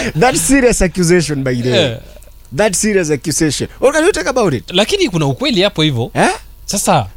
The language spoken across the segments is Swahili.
that serious accusation by the way Eh, that serious accusation what can you talk about it lakini kuna ukweli hapo hivyo eh sasa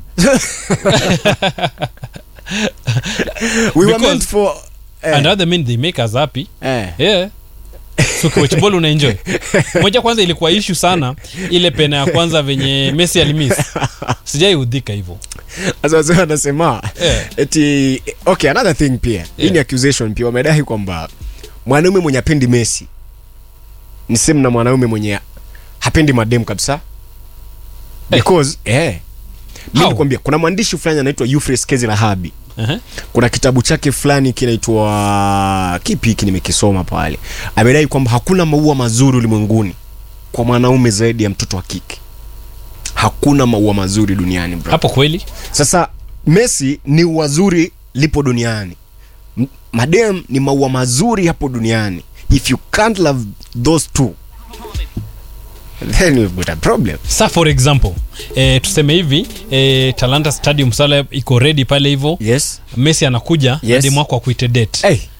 we were Because- meant for eh, and other men they make us happy eh. yeah so kiwachibol unaenjoy moja kwanza ilikuwa ishu sana ile pena ya kwanza venye messi alimis sijai udhika hivyo Sasa wazee wanasema Eh. eti okay another thing pia hii ni Yeah. accusation pia wamedai kwamba mwanaume mwenye apendi Messi ni same na mwanaume mwenye hapendi madem kabisa Eh. because eh mimi How? nikwambia kuna mwandishi fulani anaitwa Euphrates Kezi Lahabi uh-huh. kuna kitabu chake fulani kinaitwa kipi hiki nimekisoma pale amedai kwamba hakuna maua mazuri ulimwenguni kwa mwanaume zaidi ya mtoto wa kike hakuna maua mazuri duniani bro hapo kweli sasa messi ni wazuri lipo duniani M- madem ni maua mazuri hapo duniani if you can't love those two then you've got a problem sa for example eh, tuseme hivi eh, talanta stadium sala iko ready pale hivyo yes messi anakuja Yes. yes. demu wako akuite date hey.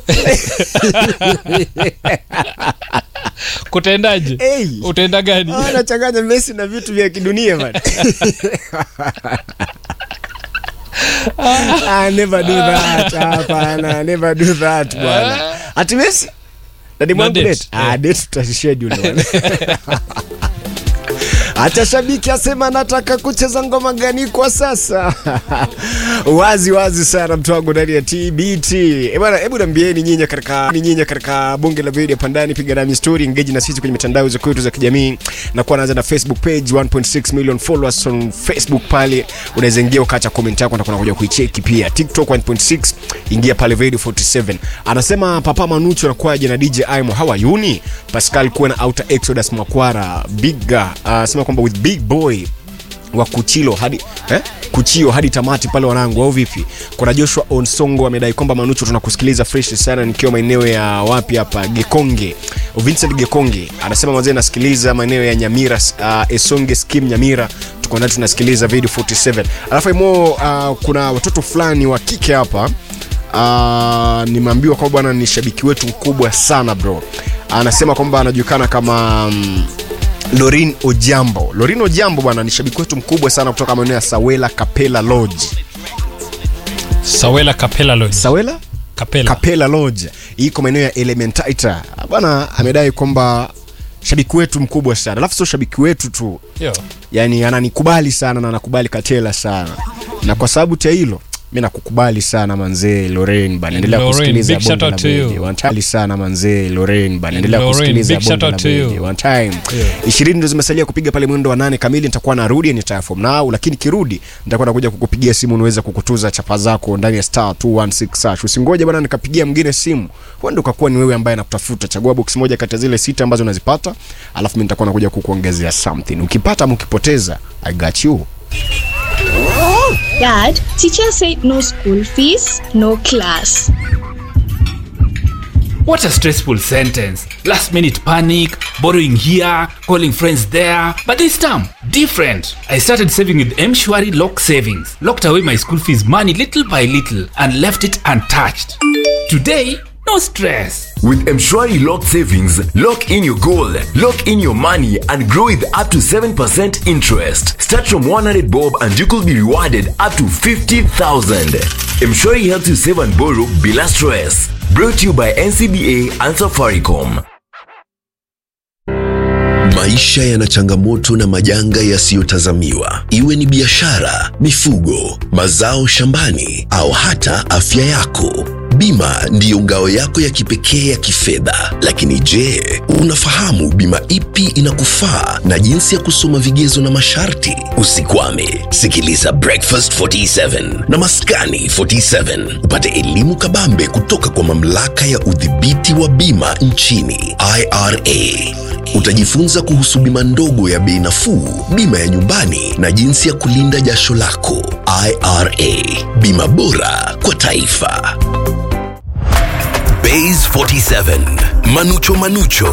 kutaendaje Hey. utaenda gani Ah, anachanganya messi na vitu vya kidunia bana I never do that hapana never do that bwana ati messi dadi mwangu date. date ah date tutaschedule bwana Acha shabiki asema anataka kucheza ngoma gani kwa sasa. wazi wazi sana mtu wangu ndani ya TBT. Eh bwana, hebu niambieni nyinyi katika ni nyinyi katika bunge la video pandani, piga nami story, engage na sisi kwenye mitandao za kwetu za kijamii. Na kuwa naanza na Facebook page 1.6 million followers on Facebook pale. Unaweza ingia ukaacha comment yako na kuna kuja kuicheki pia. TikTok 1.6 ingia pale video 47. Anasema Papa Manucho anakuwaje na DJ Aimo how are you ni? Pascal kuwa na Outer Exodus Makwara Bigga uh, sema kwamba with big boy wa kuchilo hadi eh? kuchio hadi tamati pale wanangu au vipi kuna joshua onsongo amedai kwamba manucho tunakusikiliza fresh sana nikiwa maeneo ya wapi hapa gekonge vincent gekonge anasema mazee nasikiliza maeneo ya nyamira uh, esonge skim nyamira tuko ndani tunasikiliza video 47 alafu imo uh, kuna watoto fulani wa kike hapa uh, nimeambiwa kwamba bwana ni shabiki wetu mkubwa sana bro anasema kwamba anajulikana kama um, lorin ojambo lorin ojambo bwana ni shabiki wetu mkubwa sana kutoka maeneo ya sawela kapela lodge sawela kapela lodge sawela kapela kapela lodge iko maeneo ya elementaita bwana amedai kwamba shabiki wetu mkubwa sana alafu sio shabiki wetu tu Yo. yani ananikubali sana na anakubali katela sana na kwa sababu cha hilo mi nakukubali sana manzee loren bana endelea Lorraine, kusikiliza big shout bonge la out to you. Bedi. One time sana manzee loren bana endelea Lorraine, kusikiliza big shout bonge la out to you. Bedi. One time Yeah. ishirini ndo zimesalia kupiga pale mwendo wa nane kamili nitakuwa narudi nitayafom nao lakini kirudi nitakuwa nakuja kukupigia simu niweze kukutuza chapa zako ndani ya star 216 hash usingoje bana nikapigia mwingine simu huenda ukakuwa ni wewe ambaye nakutafuta chagua box moja kati ya zile sita ambazo unazipata alafu mi nitakuwa nakuja kukuongezea something ukipata ama ukipoteza i got you Dad, teacher said no school fees, no class. What a stressful sentence. Last minute panic, borrowing here, calling friends there. But this time, different. I started saving with Mshwari Lock Savings. Locked away my school fees money little by little and left it untouched. Today, no stress. With Mshwari Lock Savings, lock in your goal, lock in your money, and grow with up to 7% interest. Start from 100 bob and you could be rewarded up to 50,000. Mshwari helps you save and borrow bila stress. Brought to you by NCBA and Safaricom. Maisha yana changamoto na majanga yasiyotazamiwa, iwe ni biashara, mifugo, mazao shambani au hata afya yako. Bima ndiyo ngao yako ya kipekee ya kifedha. Lakini je, unafahamu bima ipi inakufaa na jinsi ya kusoma vigezo na masharti? Usikwame, sikiliza Breakfast 47 na Maskani 47 upate elimu kabambe kutoka kwa mamlaka ya udhibiti wa bima nchini IRA. Utajifunza kuhusu bima ndogo ya bei nafuu, bima ya nyumbani na jinsi ya kulinda jasho lako. IRA, bima bora kwa taifa. Bays 47, Manucho Manucho